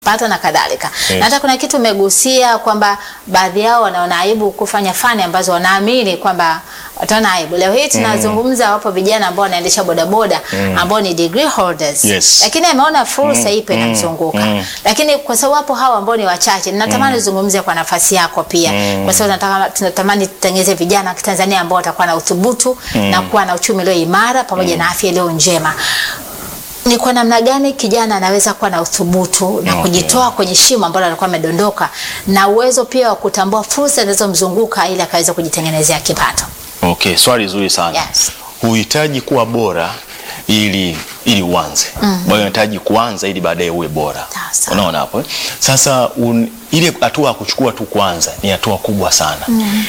pato na kadhalika. Yes. Na hata kuna kitu umegusia kwamba baadhi yao wanaona aibu kufanya fani ambazo wanaamini kwamba wataona aibu. Leo hii tunazungumza, wapo vijana ambao wanaendesha bodaboda ambao ni degree holders, Yes. lakini ameona fursa ipo inamzunguka, mm. lakini kwa sababu wapo hao ambao ni wachache, natamani uzungumzie kwa nafasi yako pia, kwa sababu nataka tunatamani tutengeze vijana wa Kitanzania ambao watakuwa na uthubutu na kuwa na uchumi ulio imara pamoja na afya iliyo njema ni kwa namna gani kijana anaweza kuwa na uthubutu na Okay. kujitoa kwenye shimo ambalo alikuwa amedondoka na uwezo pia wa kutambua fursa zinazomzunguka ili akaweza kujitengenezea kipato. Okay, swali zuri sana. Yes. Huhitaji kuwa bora ili ili uanze. Mm unahitaji kuanza ili baadaye uwe bora. Sawa. Unaona hapo? eh? Sasa un, ile hatua ya kuchukua tu kwanza ni hatua kubwa sana.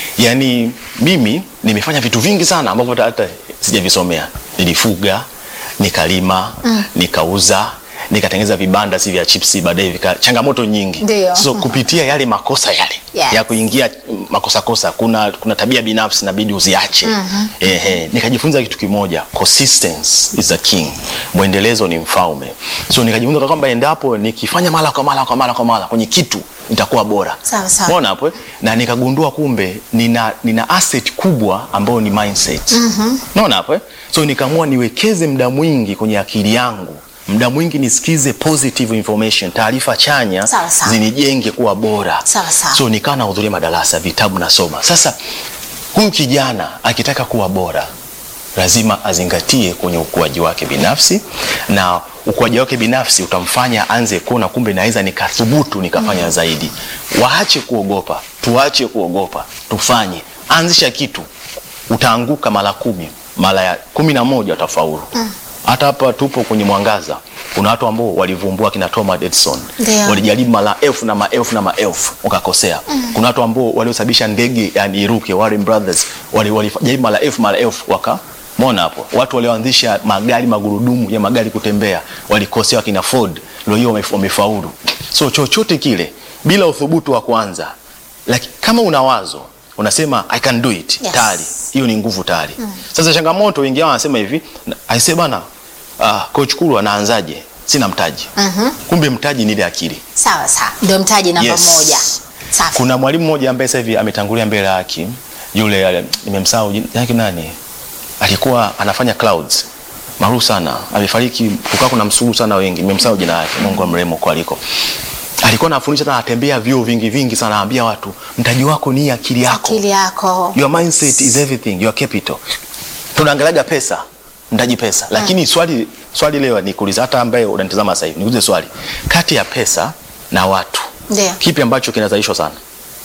Yaani mimi nimefanya vitu vingi sana ambavyo hata- hata sijavisomea. Nilifuga, nikalima, nikauza, nikatengeneza vibanda si vya chipsi baadaye vika changamoto nyingi. Ndio. So kupitia yale makosa yale Yes. ya kuingia mm, makosa kosa, kuna kuna tabia binafsi inabidi uziache. Ehe, nikajifunza kitu kimoja, consistency is the king, mwendelezo ni mfalme. So nikajifunza kwamba endapo nikifanya mara kwa mara kwa mara kwa mara kwenye kitu nitakuwa bora. Sawa, sawa. Umeona hapo? eh? Na nikagundua kumbe nina nina asset kubwa ambayo ni mindset. Unaona hapo? eh? So nikaamua niwekeze muda mwingi kwenye akili yangu. Muda mwingi nisikize positive information, taarifa chanya Sawa, sawa. zinijenge kuwa bora. Sawa, sawa. So nikawa nahudhuria madarasa, vitabu nasoma. Sasa huyu kijana akitaka kuwa bora lazima azingatie kwenye ukuaji wake binafsi, na ukuaji wake binafsi utamfanya anze kuona kumbe naweza nikathubutu nikafanya zaidi. Waache kuogopa, tuache kuogopa, tufanye. Anzisha kitu, utaanguka mara kumi, mara ya kumi na moja utafaulu. Hata hapa tupo kwenye mwangaza, kuna watu ambao walivumbua kina Thomas Edison Ndio. walijaribu mara elfu na maelfu na maelfu wakakosea. Kuna watu ambao waliosababisha ndege yani iruke, Warren Brothers wali- walijaribu mara elfu mara elfu waka Mona hapo watu walioanzisha magari magurudumu ya magari kutembea walikosea, wakina Ford leo hiyo wamef- wamefaulu. So chochote kile bila uthubutu wa kwanza, lakini kama una wazo unasema I can do it Yes. tayari, hiyo ni nguvu tayari. Sasa changamoto, wengi wao wanasema hivi, aisee bana, ah, coach Kulu anaanzaje? Sina mtaji. Kumbe mtaji ni ile akili. Sawa sawa, ndio mtaji namba Yes. moja. Safi. Kuna mwalimu mmoja ambaye sasa hivi ametangulia mbele ya haki, yule ale- nimemsahau jina yake nani, alikuwa anafanya clouds maarufu sana, amefariki. Kukaa kuna msuru sana wengi, nimemsahau jina yake, Mungu amrehemu kwa aliko. Alikuwa anafundisha na anatembea vyuo vingi vingi sana, anaambia watu mtaji wako ni akili yako. Akili yako. Your mindset is everything, your capital. Tunaangalaga pesa, mtaji pesa. Lakini swali swali leo ni kuuliza hata ambaye unanitazama sasa hivi, nikuulize swali. Kati ya pesa na watu, Ndio. kipi ambacho kinazalishwa sana?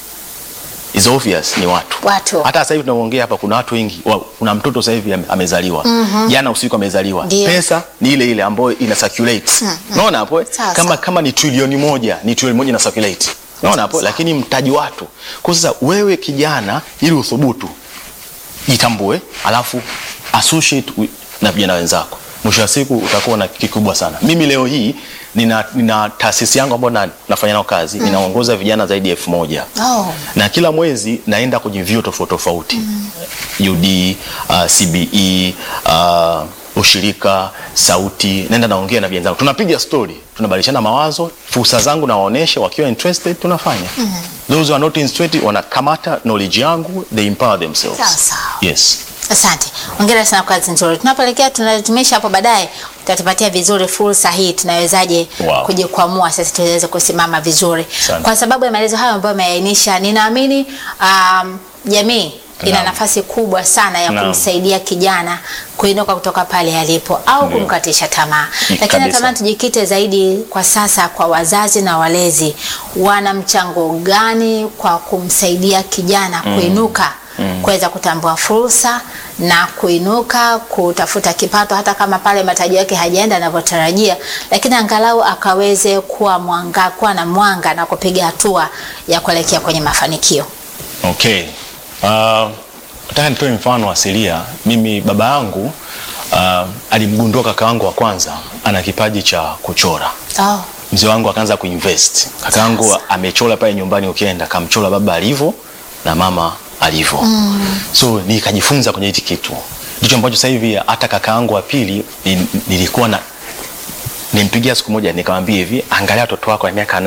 Is obvious ni watu. Watu. Hata sasa hivi tunaongea hapa kuna watu wengi, wa, kuna mtoto sasa hivi ame- amezaliwa. Jana usiku amezaliwa. Ndio. Pesa ni ile ile ambayo ina circulate. Unaona hapo? eh? Sawa, Kama sawa. kama ni trilioni moja, ni trilioni moja ina circulate. Unaona hapo? Lakini mtaji watu. Kwa sasa wewe kijana ili uthubutu jitambue, alafu associate wi- na vijana wenzako. Mwisho wa siku utakuwa na kikubwa sana. Mimi leo hii nina, nina taasisi yangu ambayo na, nafanya nao kazi ninaongoza vijana zaidi ya elfu moja Oh. na kila mwezi naenda kwenye vyuo tofauti tofauti UD, uh, CBE, uh, ushirika, sauti, naenda naongea na vijana zangu, tunapiga story, tunabadilishana mawazo, fursa zangu nawaonesha, wakiwa interested tunafanya. Those who are not interested wanakamata knowledge yangu, they empower themselves. Sawa, sawa. Yes. Asante, hongera sana kwa kazi nzuri. Tunapoelekea tunatumisha hapo baadaye, utatupatia vizuri fursa hii, tunawezaje Wow. kujikwamua sasa tuweze kusimama vizuri. Asante. Kwa sababu ya maelezo hayo ambayo ameainisha, ninaamini um, jamii ina Naam. nafasi kubwa sana ya Naam. kumsaidia kijana kuinuka kutoka pale alipo au Ndio. kumkatisha tamaa. Mm, Lakini kabisa. natamani tujikite zaidi kwa sasa kwa wazazi na walezi, wana mchango gani kwa kumsaidia kijana kuinuka kuweza kutambua fursa na kuinuka kutafuta kipato, hata kama pale mataji yake hajaenda anavyotarajia, lakini angalau akaweze kuwa mwanga, kuwa na mwanga na kupiga hatua ya kuelekea kwenye mafanikio. Okay. Uh, nataka nitoe mfano asilia. Mimi baba yangu uh, alimgundua kaka wangu wa kwanza ana kipaji cha kuchora. Oh, Mzee wangu akaanza kuinvest. Kaka yangu Sasa. amechora pale nyumbani, ukienda kamchora baba alivyo na mama alivyo. So nikajifunza kwenye hiki kitu. Ndicho ambacho sasa hivi hata kaka yangu wa pili ni- nilikuwa na nimpigia siku moja nikamwambia hivi, angalia watoto wako wa miaka